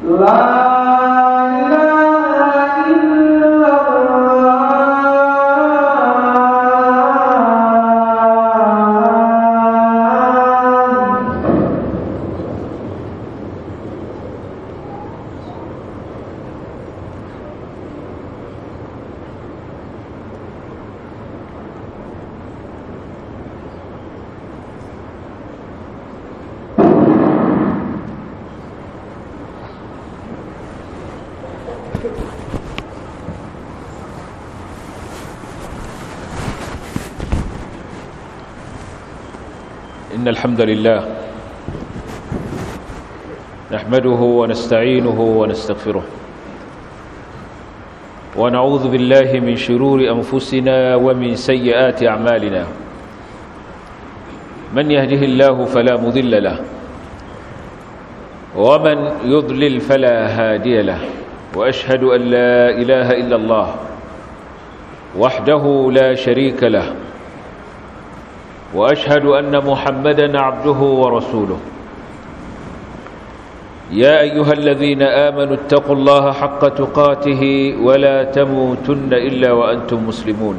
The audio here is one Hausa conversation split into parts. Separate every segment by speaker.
Speaker 1: إن الحمد لله نحمده ونستعينه ونستغفره ونعوذ بالله من شرور أنفسنا ومن سيئات أعمالنا من يهده الله فلا مضل له ومن يضلل فلا هادي له وأشهد أن لا إله إلا الله وحده لا شريك له واشهد ان محمدا عبده ورسوله يا ايها الذين امنوا اتقوا الله حق تقاته ولا تموتن الا وانتم مسلمون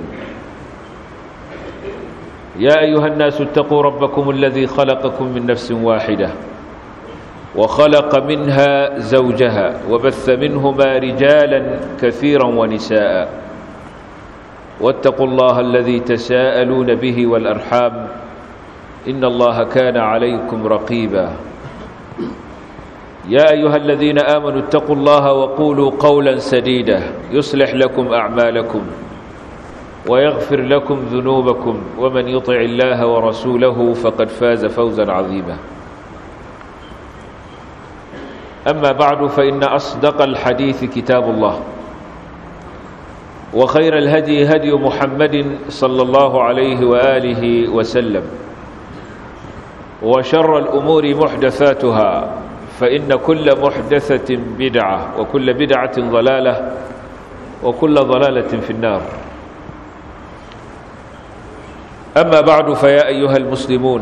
Speaker 1: يا ايها الناس اتقوا ربكم الذي خلقكم من نفس واحده وخلق منها زوجها وبث منهما رجالا كثيرا ونساء واتقوا الله الذي تساءلون به والأرحام إن الله كان عليكم رقيبا يا أيها الذين آمنوا اتقوا الله وقولوا قولا سديدا يصلح لكم أعمالكم ويغفر لكم ذنوبكم ومن يطع الله ورسوله فقد فاز فوزا عظيما أما بعد فإن أصدق الحديث كتاب الله وخير الهدي هدي محمد صلى الله عليه وآله وسلم وشر الأمور محدثاتها فإن كل محدثة بدعة وكل بدعة ضلالة وكل ضلالة في النار أما بعد فيا أيها المسلمون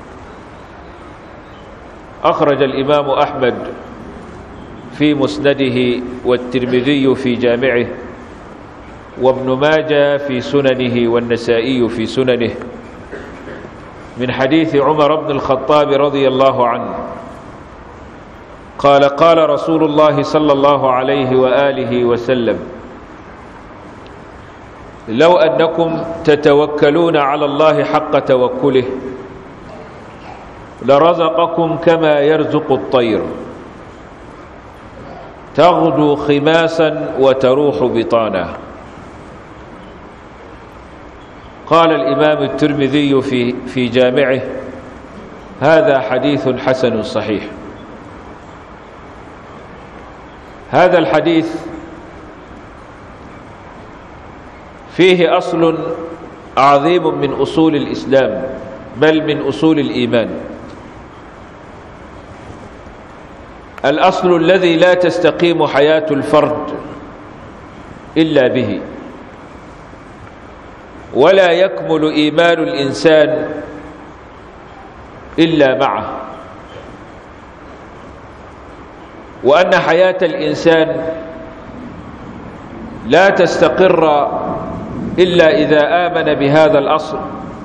Speaker 1: أخرج الإمام أحمد في مسنده والترمذي في جامعه وابن ماجه في سننه والنسائي في سننه من حديث عمر بن الخطاب رضي الله عنه قال قال رسول الله صلى الله عليه وآله وسلم لو أنكم تتوكلون على الله حق توكله لرزقكم كما يرزق الطير تغدو خماسا وتروح بطانا قال الإمام الترمذي في, في جامعه هذا حديث حسن صحيح هذا الحديث فيه أصل عظيم من أصول الإسلام بل من أصول الإيمان الأصل الذي لا تستقيم حياة الفرد إلا به ولا يكمل إيمان الإنسان إلا معه وأن حياة الإنسان لا تستقر إلا إذا آمن بهذا الأصل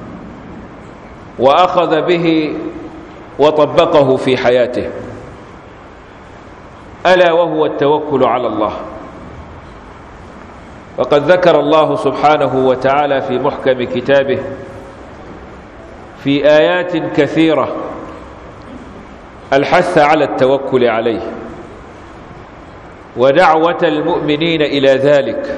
Speaker 1: وأخذ به وطبقه في حياته ألا وهو التوكل على الله وقد ذكر الله سبحانه وتعالى في محكم كتابه في آيات كثيرة الحث على التوكل عليه ودعوة المؤمنين إلى ذلك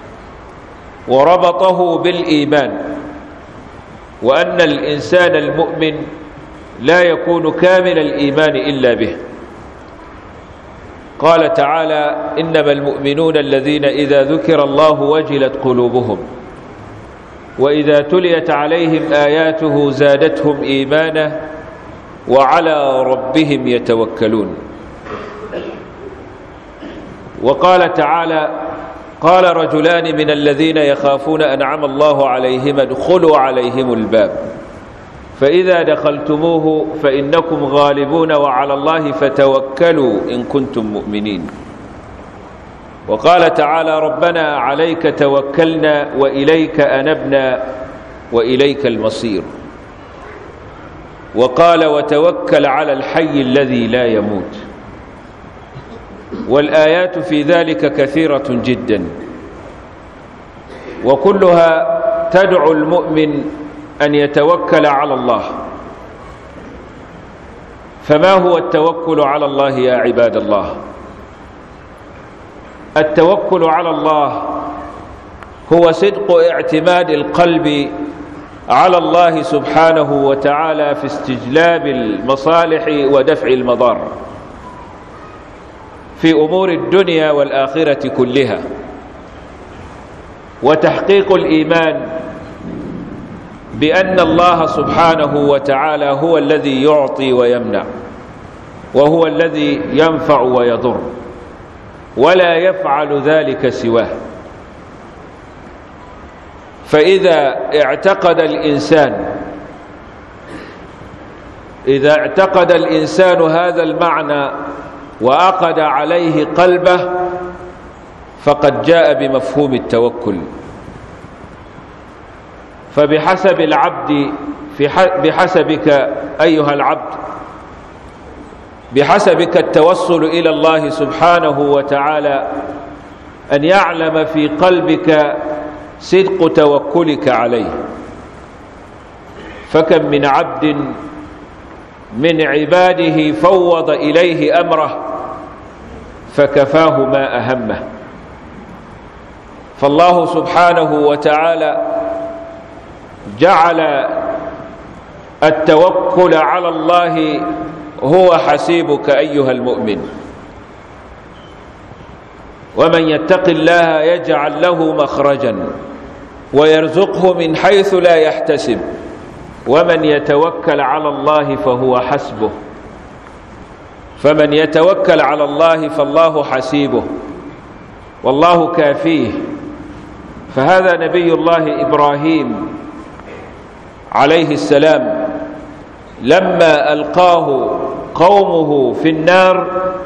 Speaker 1: وربطه بالإيمان وأن الإنسان المؤمن لا يكون كامل الإيمان إلا به قال تعالى إنما المؤمنون الذين إذا ذكر الله وجلت قلوبهم وإذا تليت عليهم آياته زادتهم إيمانا وعلى ربهم يتوكلون وقال تعالى قال رجلان من الذين يخافون أنعم الله عليهم ادخلوا عليهم الباب فإذا دخلتموه فإنكم غالبون وعلى الله فتوكلوا إن كنتم مؤمنين وقال تعالى ربنا عليك توكلنا وإليك أنبنا وإليك المصير وقال وتوكل على الحي الذي لا يموت والآيات في ذلك كثيرة جدا وكلها تدعو المؤمن أن يتوكل على الله فما هو التوكل على الله يا عباد الله التوكل على الله هو صدق اعتماد القلب على الله سبحانه وتعالى في استجلاب المصالح ودفع المضار في أمور الدنيا والآخرة كلها وتحقيق الإيمان بأن الله سبحانه وتعالى هو الذي يعطي ويمنع وهو الذي ينفع ويضر ولا يفعل ذلك سواه فإذا اعتقد الإنسان إذا اعتقد الإنسان هذا المعنى وأقد عليه قلبه فقد جاء بمفهوم التوكل فبحسب العبد في بحسبك أيها العبد بحسبك التوصل إلى الله سبحانه وتعالى أن يعلم في قلبك صدق توكلك عليه فكم من عبد من عباده فوض إليه أمره فكفاه ما أهمه فالله سبحانه وتعالى جعل التوكل على الله هو حسيبك أيها المؤمن ومن يتق الله يجعل له مخرجا ويرزقه من حيث لا يحتسب ومن يتوكل على الله فهو حسبه فمن يتوكل على الله فالله حسيبه والله كافيه فهذا نبي الله إبراهيم عليه السلام لما ألقاه قومه في النار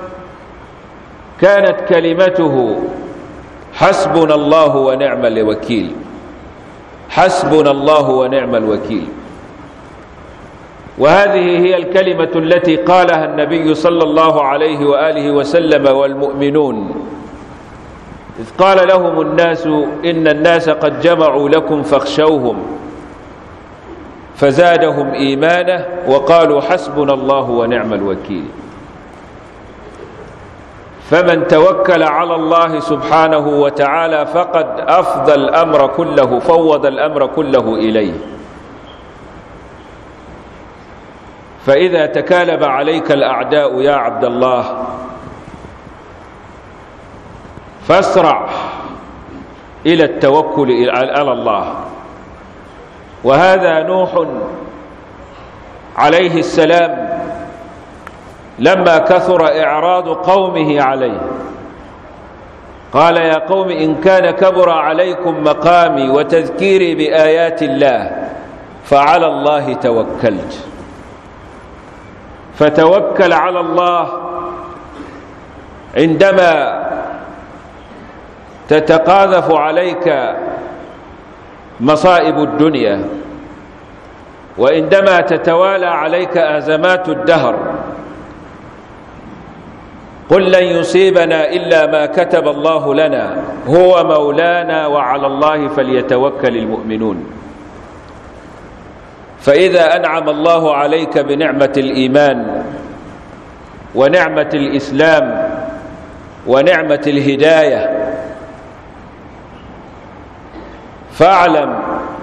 Speaker 1: كانت كلمته حسبنا الله ونعم الوكيل حسبنا الله ونعم الوكيل وهذه هي الكلمة التي قالها النبي صلى الله عليه وآله وسلم والمؤمنون إذ قال لهم الناس إن الناس قد جمعوا لكم فاخشوهم فزادهم إيمانه وقالوا حسبنا الله ونعم الوكيل فمن توكل على الله سبحانه وتعالى فقد أفضى الأمر كله فوض الأمر كله إليه فإذا تكالب عليك الأعداء يا عبد الله فاسرع إلى التوكل على الله وهذا نوح عليه السلام لما كثر إعراض قومه عليه قال يا قوم إن كان كبر عليكم مقامي وتذكيري بآيات الله فعلى الله توكلت فتوكل على الله عندما تتقاذف عليك مصائب الدنيا وعندما تتوالى عليك أزمات الدهر قل لن يصيبنا إلا ما كتب الله لنا هو مولانا وعلى الله فليتوكل المؤمنون فإذا أنعم الله عليك بنعمة الإيمان ونعمة الإسلام ونعمة الهداية فاعلم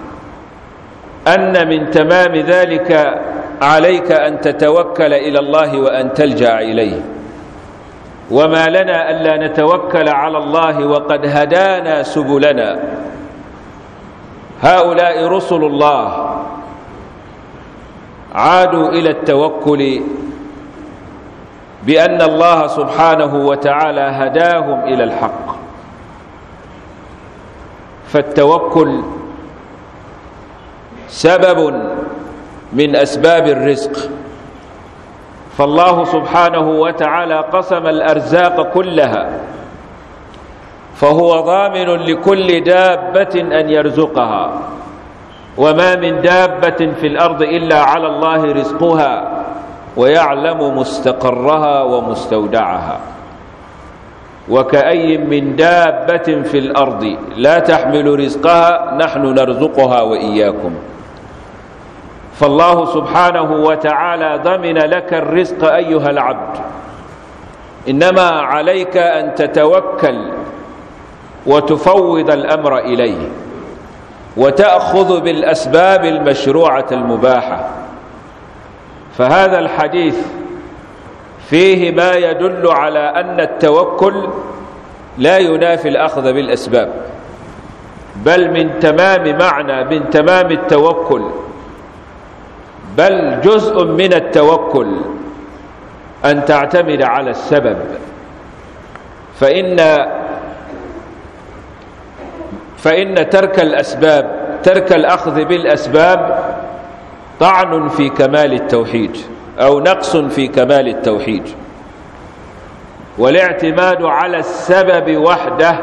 Speaker 1: أن من تمام ذلك عليك أن تتوكل إلى الله وأن تلجأ إليه وما لنا ألا نتوكل على الله وقد هدانا سبلنا هؤلاء رسل الله عادوا إلى التوكل بأن الله سبحانه وتعالى هداهم إلى الحق فالتوكل سبب من أسباب الرزق فالله سبحانه وتعالى قسم الأرزاق كلها فهو ضامن لكل دابة أن يرزقها وما من دابة في الأرض إلا على الله رزقها ويعلم مستقرها ومستودعها وكأي من دابة في الأرض لا تحمل رزقها نحن نرزقها وإياكم فالله سبحانه وتعالى ضمن لك الرزق أيها العبد إنما عليك أن تتوكل وتفوض الأمر إليه وتأخذ بالأسباب المشروعة المباحة فهذا الحديث فيه ما يدل على أن التوكل لا ينافي الأخذ بالأسباب بل من تمام معنى من تمام التوكل بل جزء من التوكل أن تعتمد على السبب فإن فإن ترك الأسباب ترك الأخذ بالأسباب طعن في كمال التوحيد أو نقص في كمال التوحيد والاعتماد على السبب وحده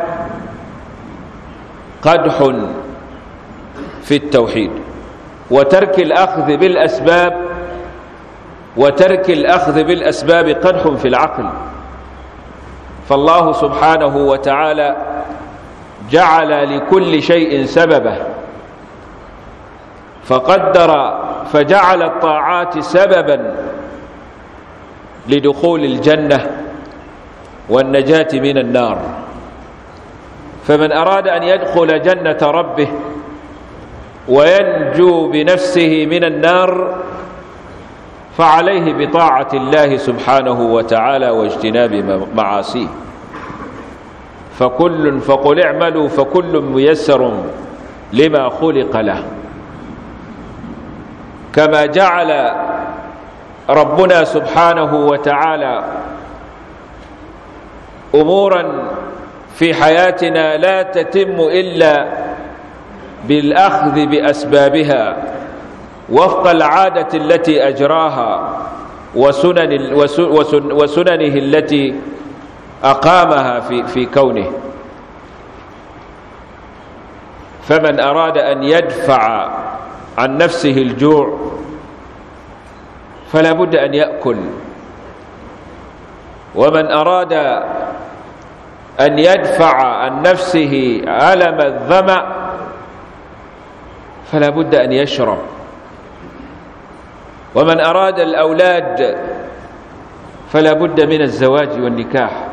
Speaker 1: قدح في التوحيد وترك الأخذ بالأسباب وترك الأخذ بالأسباب قدح في العقل فالله سبحانه وتعالى جعل لكل شيء سببه فقدر فجعل الطاعات سببا لدخول الجنة والنجاة من النار فمن أراد أن يدخل جنة ربه وينجو بنفسه من النار فعليه بطاعة الله سبحانه وتعالى واجتناب معاصيه فكل فقل اعملوا فكل ميسر لما خلق له كما جعل ربنا سبحانه وتعالى امورا في حياتنا لا تتم الا بالاخذ باسبابها وفق العاده التي اجراها وسنن وسننه التي اقامها في في كونه فمن اراد ان يدفع عن نفسه الجوع فلا بد ان ياكل ومن اراد ان يدفع عن نفسه الم الظما فلا بد ان يشرب ومن اراد الاولاد فلا بد من الزواج والنكاح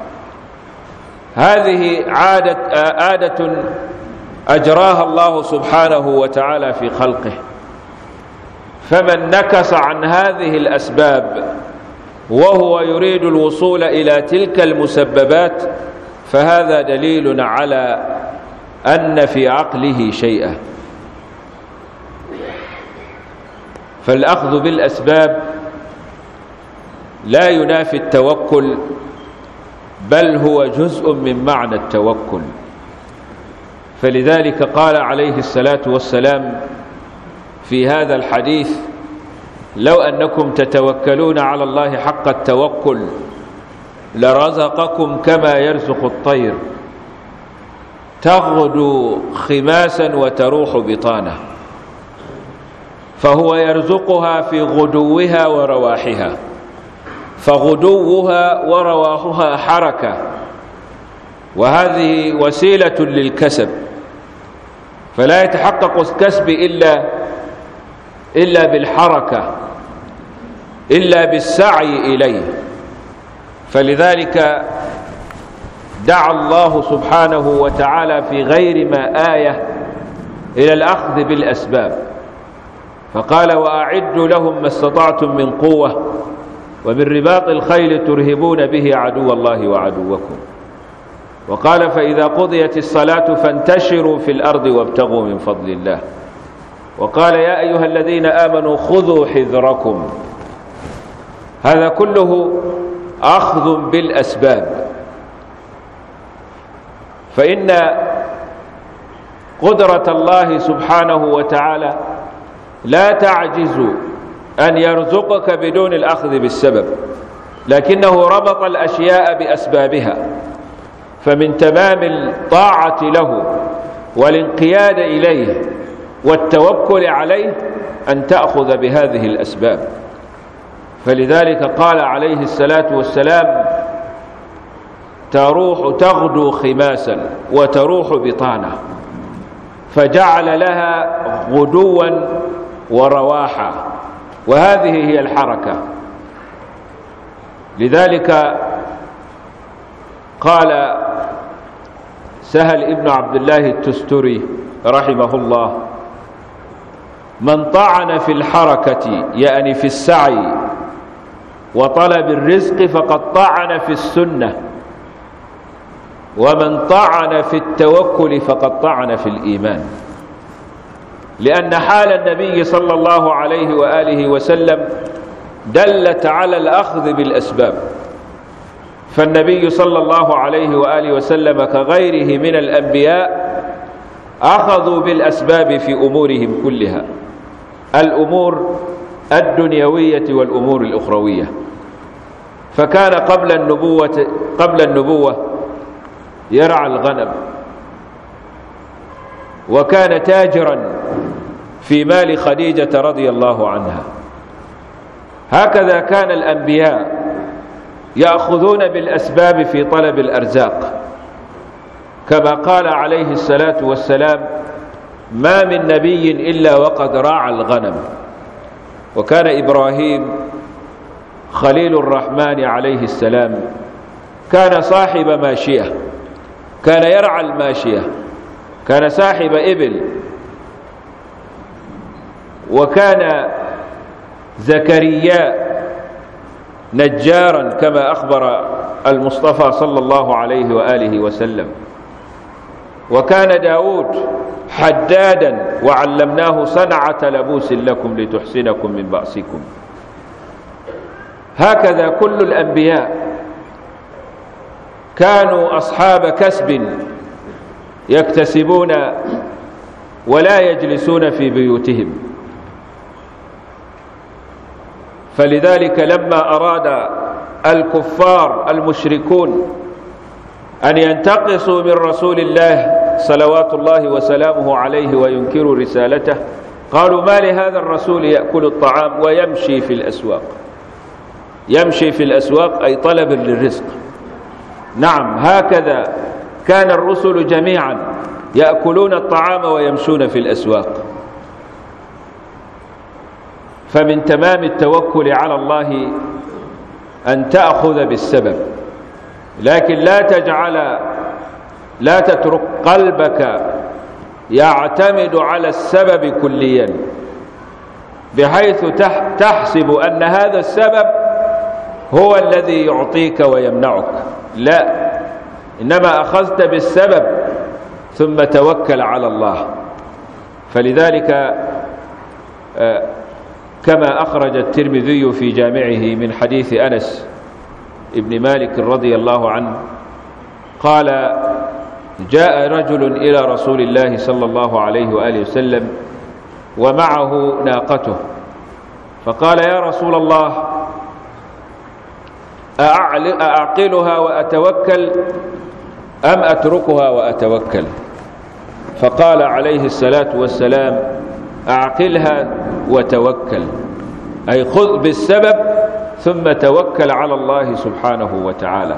Speaker 1: هذه عاده عاده اجراها الله سبحانه وتعالى في خلقه فمن نكس عن هذه الاسباب وهو يريد الوصول الى تلك المسببات فهذا دليل على ان في عقله شيئا فالاخذ بالاسباب لا ينافي التوكل بل هو جزء من معنى التوكل فلذلك قال عليه الصلاه والسلام في هذا الحديث لو انكم تتوكلون على الله حق التوكل لرزقكم كما يرزق الطير تغدو خماسا وتروح بطانه فهو يرزقها في غدوها ورواحها فغدوها ورواحها حركه وهذه وسيله للكسب فلا يتحقق الكسب الا الا بالحركه الا بالسعي اليه فلذلك دعا الله سبحانه وتعالى في غير ما ايه الى الاخذ بالاسباب فقال واعدوا لهم ما استطعتم من قوه ومن رباط الخيل ترهبون به عدو الله وعدوكم وقال فاذا قضيت الصلاه فانتشروا في الارض وابتغوا من فضل الله وقال يا ايها الذين امنوا خذوا حذركم هذا كله اخذ بالاسباب فان قدره الله سبحانه وتعالى لا تعجز أن يرزقك بدون الأخذ بالسبب لكنه ربط الأشياء بأسبابها فمن تمام الطاعة له والانقياد إليه والتوكل عليه أن تأخذ بهذه الأسباب فلذلك قال عليه الصلاة والسلام تروح تغدو خماسا وتروح بطانة فجعل لها غدوا ورواحا وهذه هي الحركة لذلك قال سهل ابن عبد الله التستري رحمه الله من طعن في الحركة يعني في السعي وطلب الرزق فقد طعن في السنة ومن طعن في التوكل فقد طعن في الإيمان لأن حال النبي صلى الله عليه وآله وسلم دلت على الأخذ بالأسباب فالنبي صلى الله عليه وآله وسلم كغيره من الأنبياء أخذوا بالأسباب في أمورهم كلها الأمور الدنيوية والأمور الأخروية فكان قبل النبوة قبل النبوة يرعى الغنم وكان تاجرا في مال خديجة رضي الله عنها هكذا كان الأنبياء يأخذون بالأسباب في طلب الأرزاق كما قال عليه الصلاة والسلام ما من نبي إلا وقد راعى الغنم وكان إبراهيم خليل الرحمن عليه السلام كان صاحب ماشية كان يرعى الماشية كان صاحب إبل وكان زكريا نجارا كما أخبر المصطفى صلى الله عليه وآله وسلم وكان داود حدادا وعلمناه صنعة لبوس لكم لتحسنكم من بأسكم هكذا كل الأنبياء كانوا أصحاب كسب يكتسبون ولا يجلسون في بيوتهم فلذلك لما أراد الكفار المشركون أن ينتقصوا من رسول الله صلوات الله وسلامه عليه وينكروا رسالته قالوا ما لهذا الرسول يأكل الطعام ويمشي في الأسواق يمشي في الأسواق أي طلب للرزق نعم هكذا كان الرسل جميعا يأكلون الطعام ويمشون في الأسواق فمن تمام التوكل على الله أن تأخذ بالسبب لكن لا تجعل لا تترك قلبك يعتمد على السبب كليا بحيث تحسب أن هذا السبب هو الذي يعطيك ويمنعك لا إنما أخذت بالسبب ثم توكل على الله فلذلك كما أخرج الترمذي في جامعه من حديث أنس ابن مالك رضي الله عنه قال جاء رجل إلى رسول الله صلى الله عليه وآله وسلم ومعه ناقته فقال يا رسول الله أعقلها وأتوكل أم أتركها وأتوكل فقال عليه الصلاة والسلام أعقلها وتوكل أي خذ بالسبب ثم توكل على الله سبحانه وتعالى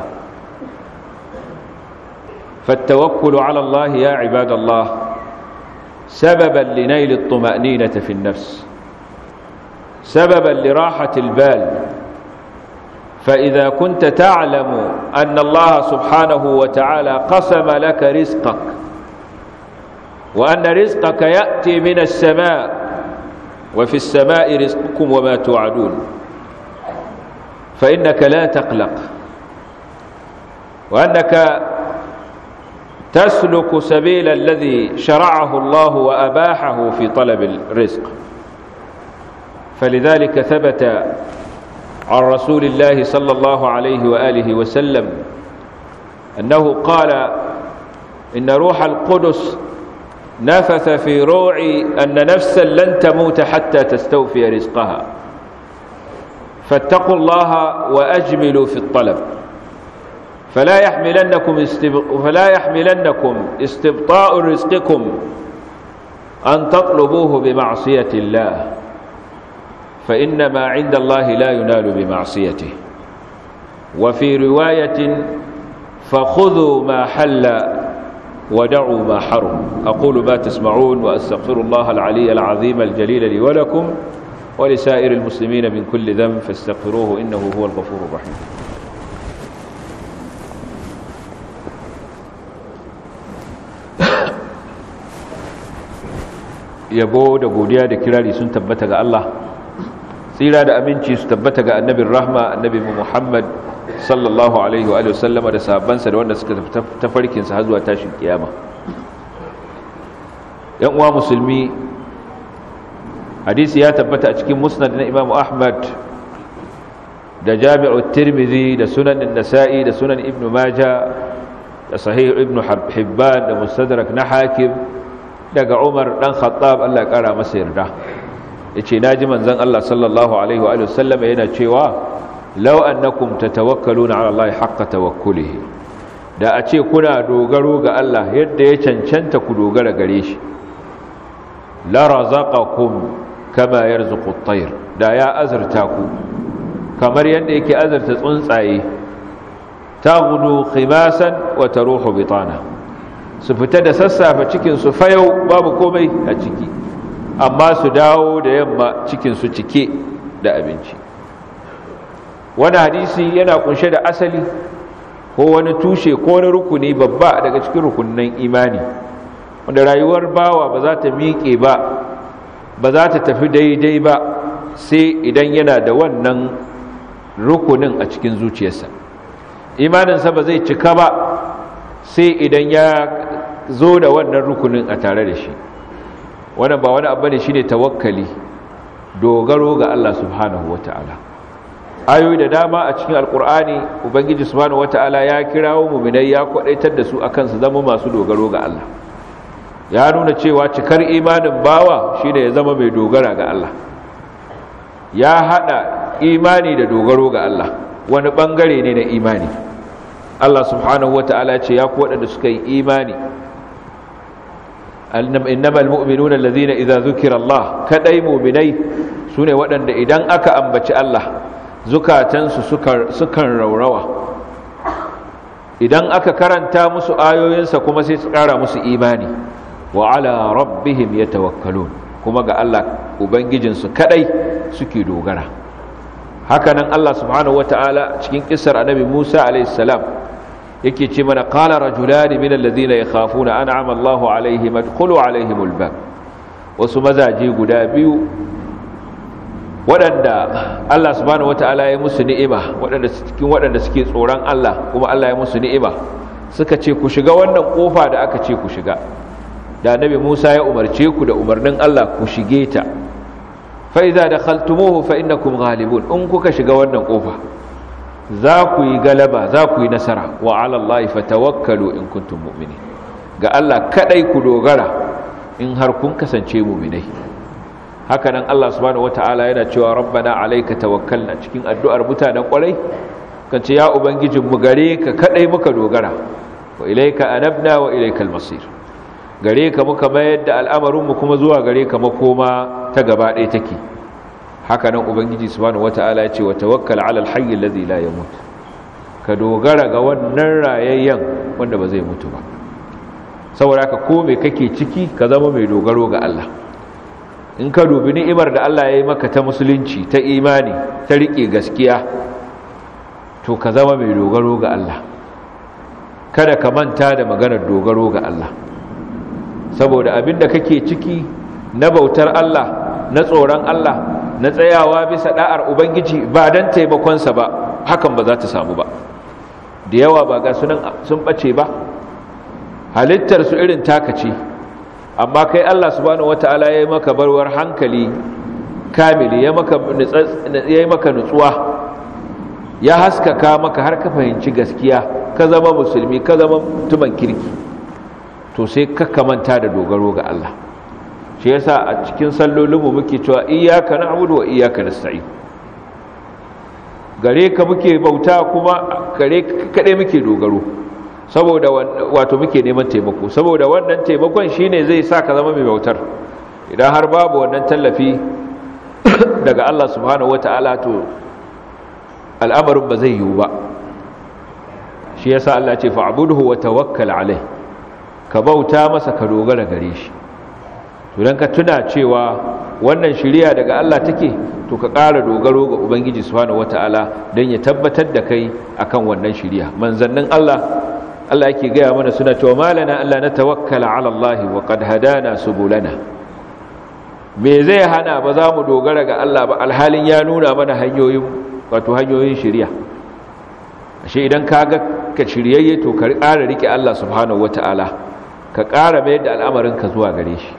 Speaker 1: فالتوكل على الله يا عباد الله سببا لنيل الطمأنينة في النفس سببا لراحة البال فإذا كنت تعلم أن الله سبحانه وتعالى قسم لك رزقك وأن رزقك يأتي من السماء وفي السماء رزقكم وما توعدون فإنك لا تقلق وأنك تسلك سبيل الذي شرعه الله وأباحه في طلب الرزق فلذلك ثبت عن رسول الله صلى الله عليه وآله وسلم أنه قال إن روح القدس نفث في روعي أن نفسا لن تموت حتى تستوفي رزقها فاتقوا الله وأجملوا في الطلب فلا يحملنكم, استب... فلا يحملنكم استبطاء رزقكم أن تطلبوه بمعصية الله فإن ما عند الله لا ينال بمعصيته وفي رواية فخذوا ما حل ودعوا ما حرم أقول ما تسمعون وأستغفر الله العلي العظيم الجليل لي ولكم ولسائر المسلمين من كل ذنب فاستغفروه إنه هو الغفور الرحيم yabo da godiya da kirari sun tabbata ga Allah tsira da aminci su tabbata ga annabin rahma annabi Muhammad sallallahu alaihi wa sallama da sahabbansa da wanda suka tafarkinsa har zuwa tashin kiyama yan uwa musulmi hadisi ya tabbata a cikin musnad na Imam Ahmad da Jami'u Tirmidhi da Sunan Nasa'i da Sunan Ibn Majah da Sahih Ibn Hibban da Mustadrak na Hakim daga Umar dan Khattab Allah ya kara masa yarda yace naji manzon Allah sallallahu alaihi wa sallam yana cewa law annakum tatawakkaluna ala Allah haqqa tawakkulihi da a ce kuna dogaro ga Allah yadda ya cancanta ku dogara gare shi la razaqakum kama yarzuqu at-tayr da ya azurta ku kamar yadda yake azurta tsuntsaye taghdu khimasan wa taruhu bitana su fita da sassafe cikinsu fayau babu komai a ciki amma su dawo da yamma cikinsu cike da abinci wani hadisi yana kunshe da asali ko wani tushe ko wani rukuni babba daga cikin rukunin imani wanda rayuwar bawa ba za ta miƙe ba ba za ta tafi daidai ba sai idan yana da wannan rukunin a cikin zuciyarsa imaninsa ba zai cika ba sai idan ya zo da wannan rukunin a tare da shi wannan ba wani abu ne shine tawakkali dogaro ga Allah subhanahu wata'ala ayoyi da dama a cikin alkur'ani ubangiji subhanahu wata'ala ya kirawo mu'minai ya kwadaitar da su akan su zama masu dogaro ga Allah ya nuna cewa cikar imanin bawa shine ya zama mai dogara ga Allah ya hada imani da dogaro ga Allah wani bangare ne na imani Allah subhanahu wata'ala ce ya ku waɗanda suka yi imani innamal mu'minuna allazina idza zukira Allah kadai mu'minai sune waɗanda idan aka ambaci Allah zukatansu sukan raurawa idan aka karanta musu ayoyinsa kuma sai su ƙara musu imani wa ala rabbihim yatawakkalun kuma ga Allah ubangijinsu kadai suke dogara hakanan Allah subhanahu wataala cikin kissar annabi Musa alayhi salam yake ce mana qala rajulani min alladhina yakhafuna an'ama Allahu alaihim adkhulu alaihim albab wasu mazaje guda biyu waɗanda Allah subhanahu wataala ya musu ni'ima waɗanda cikin waɗanda suke tsoron Allah kuma Allah ya musu ni'ima suka ce ku shiga wannan kofa da aka ce ku shiga da annabi Musa ya umarce ku da umarnin Allah ku shige ta fa idza dakhaltumuhu fa innakum ghalibun in kuka shiga wannan kofa za ku yi galaba za ku yi nasara wa ala Allah fatawakkalu in kuntum mu'minin ga Allah kadai ku dogara in har kun kasance mu'minai haka nan Allah subhanahu wataala yana cewa rabbana alayka tawakkalna cikin addu'ar mutanen kwarai kan ce ya ubangijin mu gare ka kadai muka dogara wa ilayka anabna wa ilaykal masir gare ka muka mayar da al'amarin mu kuma zuwa gare ka makoma ta gaba ɗaya take haka nan ubangiji subhanahu wataala ya ce wa tawakkal ala alhayy alladhi la yamut ka dogara ga wannan rayayyen wanda ba zai mutu ba saboda haka ko me kake ciki ka zama mai dogaro ga Allah in ka dubi ni'imar da Allah ya yi maka ta musulunci ta imani ta rike gaskiya to ka zama mai dogaro ga Allah kada ka manta da maganar dogaro ga Allah saboda abinda kake ciki na bautar Allah na tsoron Allah na tsayawa bisa da'ar ubangiji ba dan taimakonsa ba hakan ba za ta samu ba da yawa ba ga sunan sun bace ba halittar su irin taka ce amma kai Allah subhanahu wataala ya yi maka barwar hankali kamili ya maka ya yi maka nutsuwa ya haskaka maka har ka fahimci gaskiya ka zama musulmi ka zama mutumin kirki to sai ka kamanta da dogaro ga Allah shi yasa a cikin sallolinmu muke cewa iyyaka na'budu wa iyyaka nasta'in gare ka muke bauta kuma gare kaɗai muke dogaro saboda wato muke neman taimako saboda wannan taimakon shine zai sa ka zama mai bautar idan har babu wannan tallafi daga Allah subhanahu wata'ala to al'amarin ba zai yiwu ba shi yasa Allah ce fa'budhu wa tawakkal alai ka bauta masa ka dogara gare shi to dan ka tuna cewa wannan shiriya daga Allah take to ka ƙara dogaro ga ubangiji subhanahu wata'ala don ya tabbatar da kai akan wannan shiriya manzannin Allah Allah yake gaya mana suna cewa malana Allah na tawakkala ala Allah wa qad hadana subulana me zai hana ba za mu dogara ga Allah ba alhalin ya nuna mana hanyoyin wato hanyoyin shiriya ashe idan ka ga ka shiryayye to ka ƙara rike Allah subhanahu wata'ala ka ƙara mayar da al'amarin ka zuwa gare shi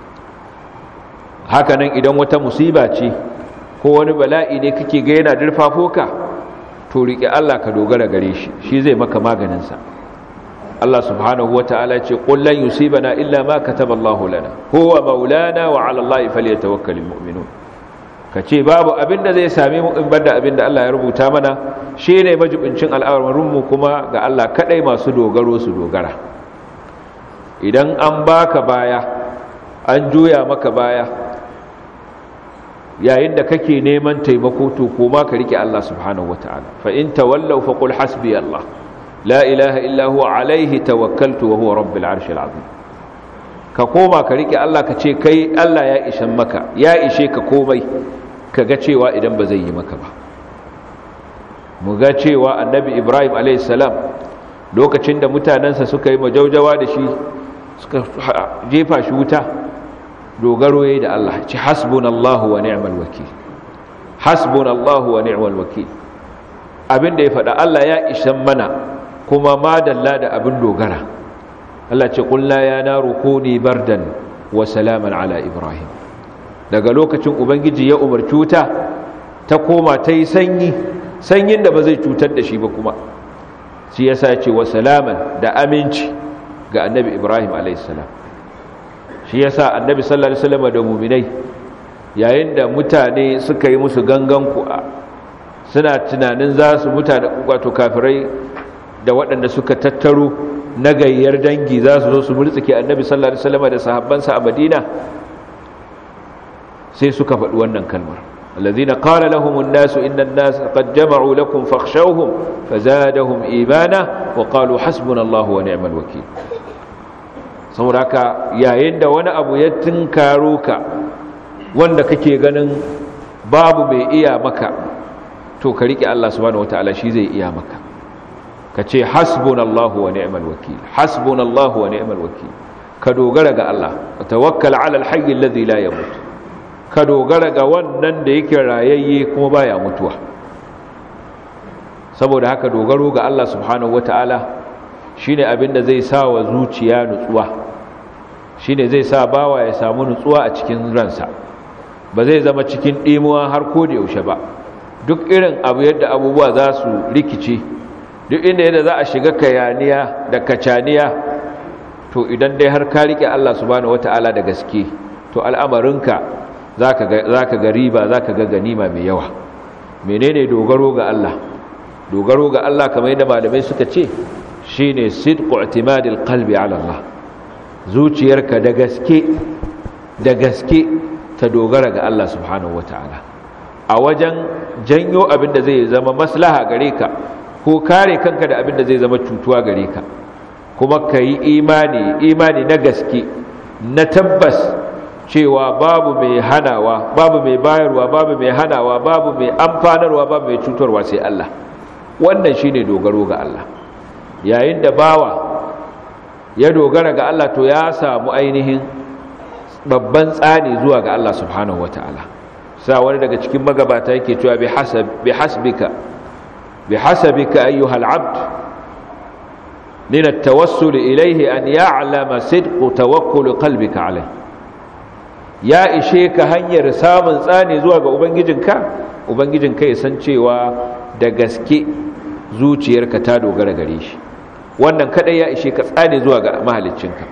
Speaker 1: hakanan idan wata musiba ce ko wani bala'i ne kake ga yana dirfafo ka to rike Allah ka dogara gare shi shi zai maka maganin sa Allah subhanahu wata'ala ce qul lan yusibana illa ma kataballahu lana huwa maulana wa 'ala Allahi falyatawakkalul mu'minun kace babu abinda zai same mu in banda abinda Allah ya rubuta mana shine majibincin al'amarin mu kuma ga Allah kadai masu dogaro su dogara idan an baka baya an juya maka baya yayin da kake neman taimako to koma ka rike Allah subhanahu wataala fa in tawallaw fa qul hasbi Allah la ilaha illa huwa alayhi tawakkaltu wa huwa rabbil arshil azim ka koma ka rike Allah ka ce kai Allah ya ishan maka ya ishe ka komai kaga cewa idan ba zai yi maka ba mu ga cewa annabi Ibrahim alayhi salam lokacin da mutanansa suka yi majaujawa da shi suka jefa shi wuta dogaro yayi da Allah ci hasbunallahu wa ni'mal wakil hasbunallahu wa ni'mal wakil abinda ya faɗa Allah ya ishan mana kuma madalla da abin dogara Allah ce qulna ya naru kuni bardan wa salaman ala ibrahim daga lokacin ubangiji ya umarci wuta ta koma ta yi sanyi sanyin da ba zai cutar da shi ba kuma shi yasa ya ce wa salaman da aminci ga annabi ibrahim a.s. shi yasa annabi sallallahu alaihi wasallam da mu'minai yayin da mutane suka yi musu gangan ku'a suna tunanin za su mutane wato kafirai da waɗanda suka tattaro na gayyar dangi za su zo su murtsike annabi sallallahu alaihi wasallam da sahabbansa a Madina sai suka faɗi wannan kalmar الذين قال لهم الناس إن الناس قد جمعوا لكم فاخشوهم فزادهم إيمانا وقالوا حسبنا الله ونعم الوكيل sauraka yayin da wani abu ya tunkaro ka wanda kake ganin babu mai iya maka to ka rike Allah subhanahu wataala shi zai iya maka ka ce hasbunallahu wa ni'mal wakil hasbunallahu wa ni'mal wakil ka dogara ga Allah ka tawakkal ala alhayy alladhi la yamut ka dogara ga wannan da yake rayayye kuma baya mutuwa saboda haka dogaro ga Allah subhanahu wataala shine abin da zai sa wa zuciya nutsuwa shine zai sa bawa ya samu nutsuwa a cikin ransa ba zai zama cikin ɗimuwa har ko da yaushe ba duk irin abu yadda abubuwa za su rikice duk inda yadda za a shiga kayaniya da kacaniya to idan dai har ka rike Allah subhanahu wataala da gaske to al'amarinka zaka ga zaka ga riba zaka ga ganima mai yawa menene dogaro ga Allah dogaro ga Allah kamar yadda malamai suka ce shine sidqu i'timadil qalbi ala Allah zuciyarka da gaske da gaske ta dogara ga Allah subhanahu wataala a wajen janyo abin da zai zama maslaha gare ka ko kare kanka da abin da zai zama cutuwa gare ka kuma ka yi imani imani na gaske na tabbas cewa babu mai hanawa babu mai bayarwa babu mai hanawa babu mai amfanarwa babu mai cutarwa sai Allah wannan shine dogaro ga Allah yayin da bawa ya dogara ga Allah to ya samu ainihin babban tsani zuwa ga Allah subhanahu wataala sa wani daga cikin magabata yake cewa bi hasab bi hasbika bi hasabika ayyuha al-abd min at-tawassul ilayhi an ya'lama sidq tawakkul qalbika alayhi ya ishe ka hanyar samun tsani zuwa ga ubangijinka ubangijinka ya san cewa da gaske zuciyarka ta dogara gare shi wannan kadai ya ishe ka tsani zuwa ga mahaliccinka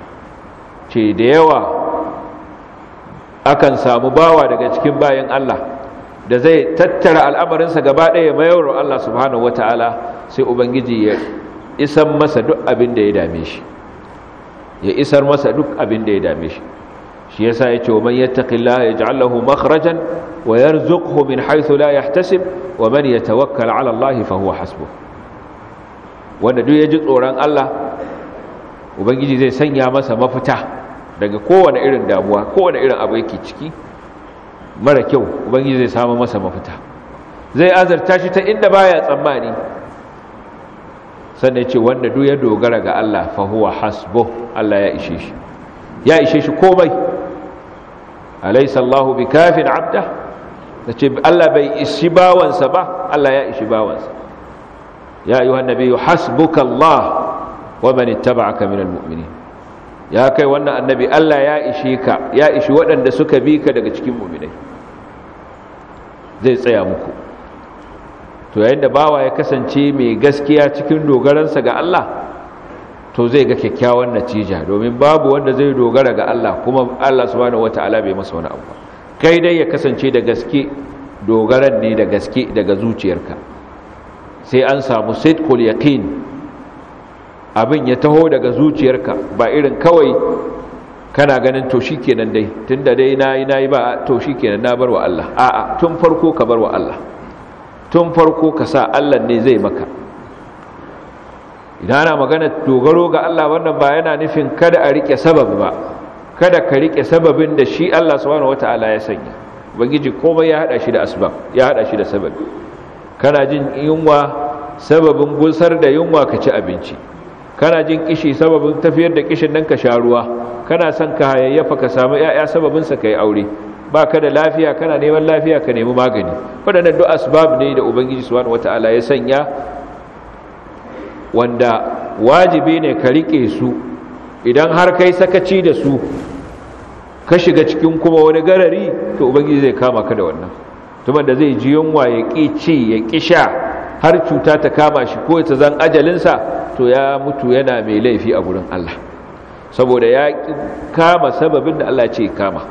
Speaker 1: ce da yawa akan samu bawa daga cikin bayan Allah da zai tattara al'amarinsa gaba ɗaya mayar Allah subhanahu wata'ala sai ubangiji ya isar masa duk abin da ya dame shi ya isar masa duk abin da ya dame shi shi yasa yace man yattaqillaha yaj'al lahu makhrajan wa yarzuqhu min haythu la yahtasib wa man yatawakkal 'ala Allah fa huwa hasbuh wanda duk yaji tsoron Allah ubangiji zai sanya masa mafita daga kowane irin damuwa kowane irin abu yake ciki mara kyau ubangiji zai samu masa mafita zai azarta shi ta inda baya tsammani sannan ce wanda duk ya dogara ga Allah fa huwa hasbuh Allah ya ishe shi ya ishe shi komai alaysa Allahu bikafin abda ce Allah bai ishi bawansa ba Allah ya ishi bawansa ya ayyuhan nabiyyu hasbuka Allah wa man ittaba'aka minal mu'minin ya kai wannan annabi Allah ya ishe ka ya ishi waɗanda suka bi ka daga cikin mu'minai zai tsaya muku to yayin da bawa ya kasance mai gaskiya cikin dogaransa ga Allah to zai ga kyakkyawan natija domin babu wanda zai dogara ga Allah kuma Allah subhanahu wataala bai masa wani abu kai dai ya kasance da gaske dogaran ne da gaske daga zuciyarka sai an samu sidqul yaqin abin ya taho daga zuciyarka ba irin kawai kana ganin to shikenan dai tunda dai nayi nayi ba to shikenan na bar wa Allah a'a tun farko ka bar wa Allah tun farko ka sa Allah ne zai maka idan ana magana dogaro ga Allah wannan ba yana nufin kada a rike sabab ba kada ka rike sababin da shi Allah subhanahu wataala ya sanya ubangiji komai ya hada shi da asbab ya hada shi da sababi kana jin yunwa sababin gusar da yunwa ka ci abinci kana jin kishi sababin tafiyar da kishin nan ka sha ruwa kana son ka hayayyafa ka samu yaya sababin sa kai aure ba ka da lafiya kana neman lafiya ka nemi magani waɗannan duk asbab ne da ubangiji subhanahu wataala ya sanya wanda wajibi ne ka rike su idan har kai sakaci da su ka shiga cikin kuma wani garari to ubangiji zai kama ka da wannan tuman da zai ji yunwa ya ƙi ci ya ƙi sha har cuta ta kama shi ko ta zan ajalinsa to ya mutu yana mai laifi a gurin Allah saboda ya kama sababin da Allah ce kama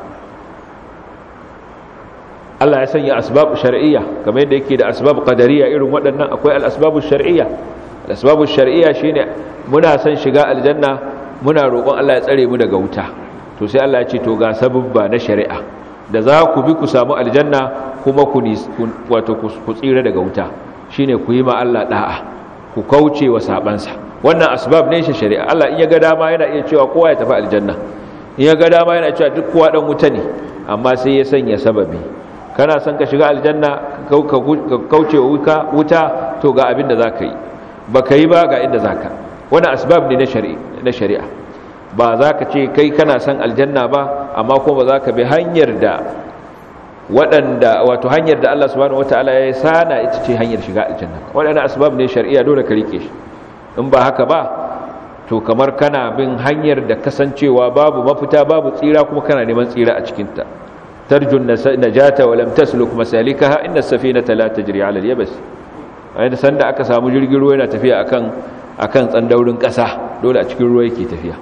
Speaker 1: Allah ya sanya asbab shar'iyya kamar yadda yake da asbab qadariyya irin waɗannan akwai al-asbabu shar'iyya al-asbabu shar'iyya shine muna son shiga aljanna muna roƙon Allah ya tsare mu daga wuta to sai Allah ya ce to ga sababba na shari'a da za ku bi ku samu aljanna kuma ku wato ku tsira daga wuta shine ku yi ma Allah da'a ku kauce wa sabansa wannan asbab ne shi shari'a Allah in ya ga dama yana iya cewa kowa ya tafi aljanna in ya ga dama yana cewa duk kowa dan wuta ne amma sai ya sanya sababi kana son ka shiga aljanna ka kauce wa wuta to ga abin da zaka yi baka yi ba ga inda zaka wannan asbab ne na shari'a ba za ka ce kai kana son aljanna ba amma kuma ba za ka bi hanyar da waɗanda wato hanyar da Allah subhanahu wataala ya sana ita ce hanyar shiga aljanna waɗannan asbab ne shari'a dole ka rike shi in ba haka ba to kamar kana bin hanyar da kasancewa babu mafita babu tsira kuma kana neman tsira a cikin ta tarjun najata wa lam tasluk masalikaha inna as-safinata la tajri 'ala al-yabs ayyanda sanda aka samu jirgin ruwa yana tafiya akan akan tsandaurin ƙasa dole a cikin ruwa yake tafiya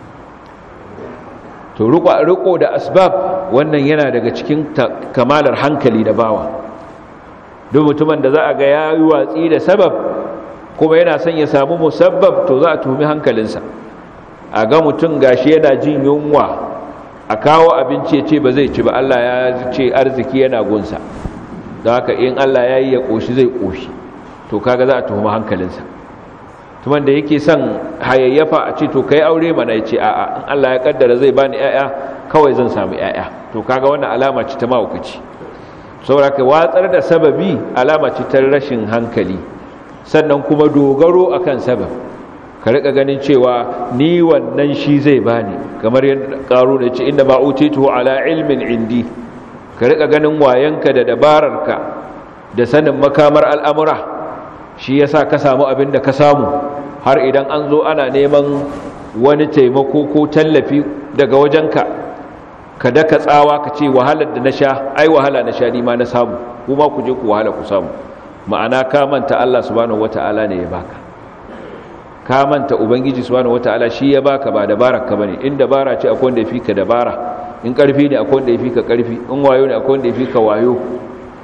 Speaker 1: to riko da asbab wannan yana daga cikin kamalar hankali da bawa duk mutumin da za a ga ya yi watsi da sabab kuma yana son ya samu musabbab to za a tuhumi hankalinsa a ga mutum gashi yana jin yunwa a kawo abinci ya ce ba zai ci ba Allah ya ce arziki yana gunsa don haka in Allah ya yi ya ƙoshi zai ƙoshi to kaga za a tuhumi hankalinsa tuman da yake son hayayyafa a ce to kai aure mana ya ce a'a in Allah ya kaddara zai bani ƴaƴa kawai zan samu ƴaƴa to kaga wannan alama ce ta mahaukaci saboda ka watsar da sababi alama ce ta rashin hankali sannan kuma dogaro akan sabab ka rika ganin cewa ni wannan shi zai bani kamar yadda karo da ce inda ba utitu ala ilmin indi ka rika ganin wayanka da dabararka da sanin makamar al'amura shi yasa ka samu abin da ka samu har idan an zo ana neman wani taimako ko tallafi daga wajenka ka daka tsawa ka ce wahalar da na sha ai wahala na sha nima na samu kuma ku je ku wahala ku samu ma'ana ka manta Allah subhanahu wata'ala ne ya baka ka manta ubangiji subhanahu wata'ala shi ya baka ba dabarar ka bane in dabara ce akwai wanda ya fika dabara in karfi ne akwai wanda ya fika karfi in wayo ne akwai wanda ya fika wayo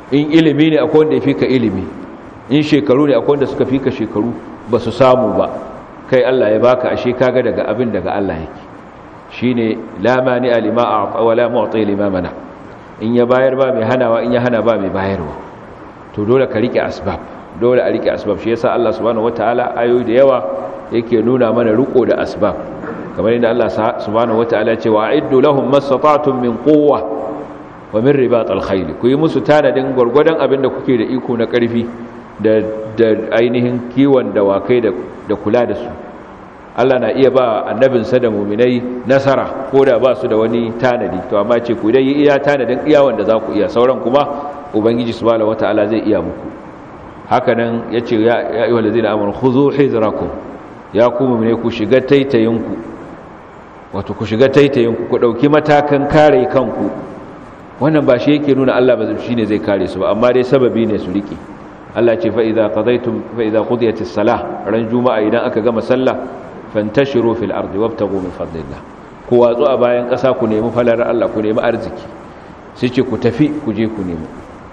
Speaker 1: in ilimi ne akwai wanda ya fi ka ilimi in shekaru ne akwai wanda suka fi ka shekaru ba su samu ba kai Allah ya baka ashe kaga daga abin daga Allah yake shine la mani alima a'ta wala mu'ti lima mana in ya bayar ba mai hanawa in ya hana ba mai bayarwa to dole ka rike asbab dole a rike asbab shi yasa Allah subhanahu wataala ayoyi da yawa yake nuna mana riko da asbab kamar yadda Allah subhanahu wataala ya ce wa a'iddu lahum mastata'tum min quwwa wa min ribat al-khayl ku yi musu tanadin gurgurdan abin da kuke da iko na karfi da da ainihin kiwon dawakai da da kula da su Allah na iya ba annabinsa da muminai nasara ko da ba su da wani tanadi to amma ce ku dai iya tanadin iya wanda za ku iya sauran kuma ubangiji subhanahu wataala zai iya muku haka nan yace ya ayyuhal ladina amanu khudhu hidrakum ya ku mu'mine ku shiga taitayinku wato ku shiga taitayinku ku dauki matakan kare kanku wannan ba shi yake nuna Allah ba shine zai kare su ba amma dai sababi ne su rike Allah ce fa idza qadaytum fa idza qudiyatis salah ran juma'a idan aka gama sallah fantashiru fil ardi wabtagu min fadlillah ku watsu a bayan ƙasa ku nemi falar Allah ku nemi arziki sai ce ku tafi ku je ku nemi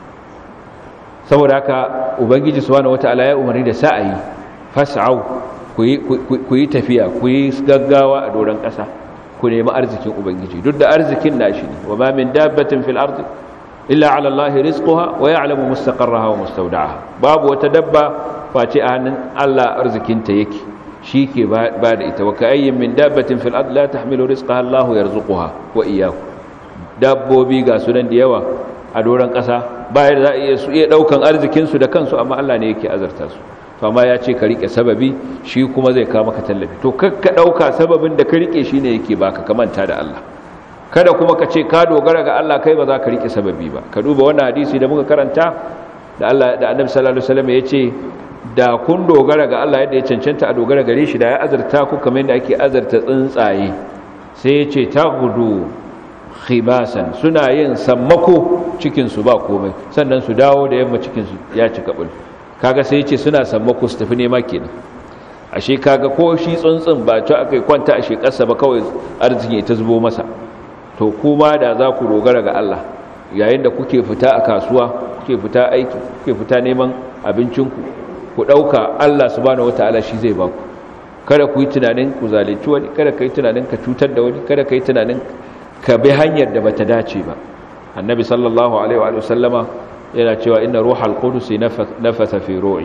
Speaker 1: saboda haka ubangiji subhanahu wataala ya umarni da sa'ayi fas'au ku yi tafiya ku yi gaggawa a doron ƙasa ku nemi arzikin ubangiji duk da arzikin nashi ne wa ma min dabbatin fil ardi illa ala Allah rizquha wa ya'lamu mustaqarraha wa mustawda'aha babu wata dabba face a hannun Allah arzikinta yake shi ke ba da ita wa ka'ayyin min dabbatin fil ard la tahmilu rizqaha Allah yarzuquha wa iyyakum dabbobi ga sunan da yawa a doran kasa bayar za iya su iya daukan arzikin su da kansu amma Allah ne yake azarta su to amma ya ce ka rike sababi shi kuma zai kawo maka tallafi to kakka dauka sababin da ka rike shine yake baka kamanta da Allah kada kuma ka ce ka dogara ga Allah kai ba za ka rike sababi ba ka duba wannan hadisi da muka karanta da Allah da Annabi sallallahu alaihi wasallam ya ce da kun dogara ga Allah yadda ya cancanta a dogara gare shi da ya azarta ku kamar yadda ake azarta tsuntsaye sai ya ce ta gudu khimasan suna yin sammako cikinsu ba komai sannan su dawo da yamma cikinsu ya ci kabul kaga sai ya ce suna sammako su tafi nema kenan ashe kaga ko shi tsuntsun ba ta aka kwanta a shekarsa ba kawai arziki ta zubo masa to kuma da za ku dogara ga Allah yayin da kuke fita a kasuwa kuke fita aiki kuke fita neman abincinku ku ɗauka Allah subhanahu wata'ala shi zai ba ku kada ku yi tunanin ku zalunci wani kada ka yi tunanin ka cutar da wani kada ka yi tunanin ka bi hanyar da bata dace ba annabi sallallahu alaihi wa sallama yana cewa inna ruhal qudus nafatha fi ru'i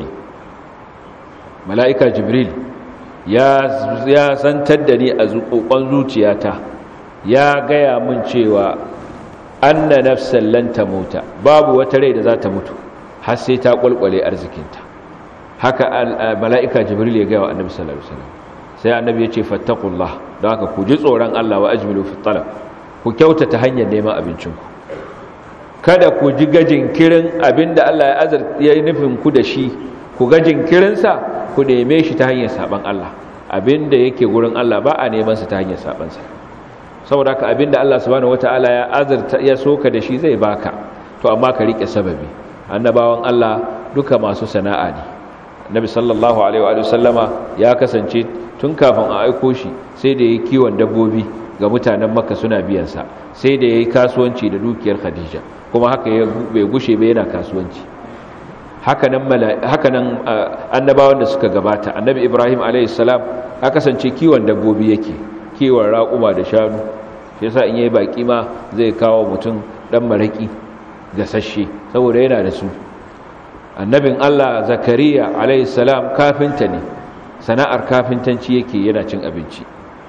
Speaker 1: mala'ika jibril ya ya santar da ni a zuƙoƙon zuciyata ya gaya min cewa anna nafsan lan tamuta babu wata rai da za ta mutu har sai ta kwalkwale arzikinta haka mala'ika jibril ya gaya wa annabi sallallahu alaihi wasallam sai annabi ya ce fattaqullah don haka ku ji tsoron Allah wa ajmilu fi talab ku kyautata hanyar neman abincinku kada ku ji gajin kirin abinda Allah ya azar ya yi nufin ku da shi ku gajin kirinsa ku neme shi ta hanyar saban Allah abinda yake gurin Allah ba a neman sa ta hanyar saban sa saboda haka abinda Allah subhanahu wataala ya azarta ya soka da shi zai baka to amma ka rike sababi annabawan Allah duka masu sana'a ne Nabi sallallahu alaihi wa sallama ya kasance tun kafin a aiko shi sai da yayi kiwon dabbobi ga mutanen Makka suna biyan sa sai da yayi kasuwanci da dukiyar Khadija kuma haka ya bai gushe ba yana kasuwanci hakanan hakanan annabawan da suka gabata annabi Ibrahim alaihi salam ya kasance kiwon dabbobi yake kiwon raƙuma da shanu shi yasa in yayi baki ma zai kawo mutum dan maraki gasasshe saboda yana da su annabin Allah zakariya salam kafinta ne sana'ar kafintanci yake yana cin abinci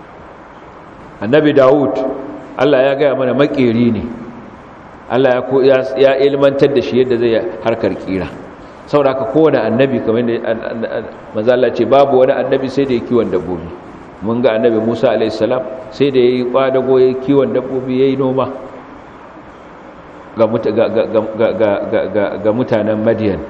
Speaker 1: annabi dawud Allah ya gaya mana makeri ne Allah ya ya ilmantar da shi yadda zai harkar kira saboda haka kowane annabi kamar da manzo Allah ce babu wani annabi sai da ya kiwon dabbobi mun ga annabi Musa salam sai da yayi kwadago yayi kiwon dabbobi yayi noma ga mutanen madiyan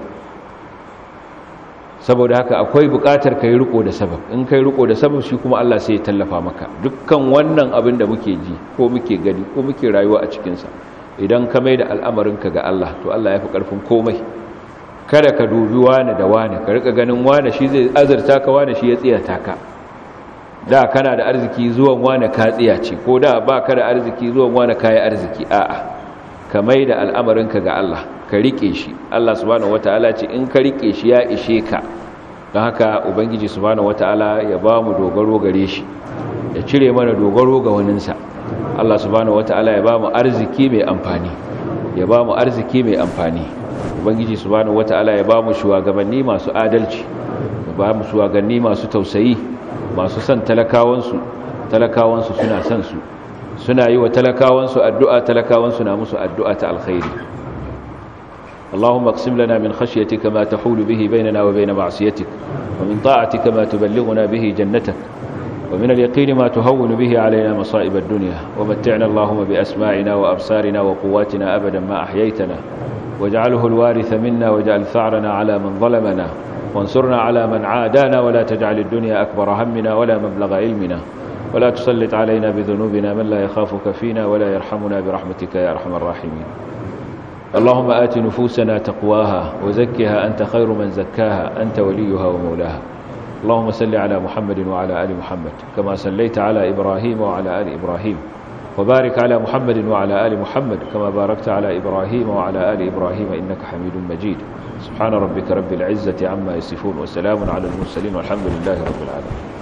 Speaker 1: saboda haka akwai bukatar kai riko da sabab in kai riko da sabab shi kuma Allah sai ya tallafa maka dukkan wannan abin da muke ji ko muke gani ko muke rayuwa a cikinsa idan ka mai da al'amarinka ga Allah to Allah ya fi ƙarfin komai kada ka dubi wane da wane ka rika ganin wane shi zai azurta ka wane shi ya tsiyata ka da kana da arziki zuwan wane ka tsiyace ko da ba ka da arziki zuwan wane ka yi arziki a'a ka mai da al'amarinka ga Allah ka rike shi Allah subhanahu wataala ce in ka rike shi ya ishe ka don haka ubangiji subhanahu wataala ya ba mu dogaro gare shi ya cire mana dogaro ga waninsa Allah subhanahu wataala ya ba mu arziki mai amfani ya ba mu arziki mai amfani ubangiji subhanahu wataala ya ba mu shugabanni masu adalci ya ba mu shugabanni masu tausayi masu son talakawansu talakawansu suna son su suna yi wa talakawansu addu'a talakawansu na musu addu'a ta alkhairi اللهم اقسم لنا من خشيتك ما تحول به بيننا وبين معصيتك ومن طاعتك ما تبلغنا به جنتك ومن اليقين ما تهون به علينا مصائب الدنيا ومتعنا اللهم بأسماعنا وأبصارنا وقواتنا أبدا ما أحييتنا واجعله الوارث منا واجعل ثأرنا على من ظلمنا وانصرنا على من عادانا ولا تجعل الدنيا أكبر همنا ولا مبلغ علمنا ولا تسلط علينا بذنوبنا من لا يخافك فينا ولا يرحمنا برحمتك يا أرحم الراحمين اللهم آت نفوسنا تقواها وزكها أنت خير من زكاها أنت وليها ومولاها اللهم صل على محمد وعلى آل محمد كما صليت على إبراهيم وعلى آل إبراهيم وبارك على محمد وعلى آل محمد كما باركت على إبراهيم وعلى آل إبراهيم إنك حميد مجيد سبحان ربك رب العزة عما يصفون وسلام على المرسلين والحمد لله رب العالمين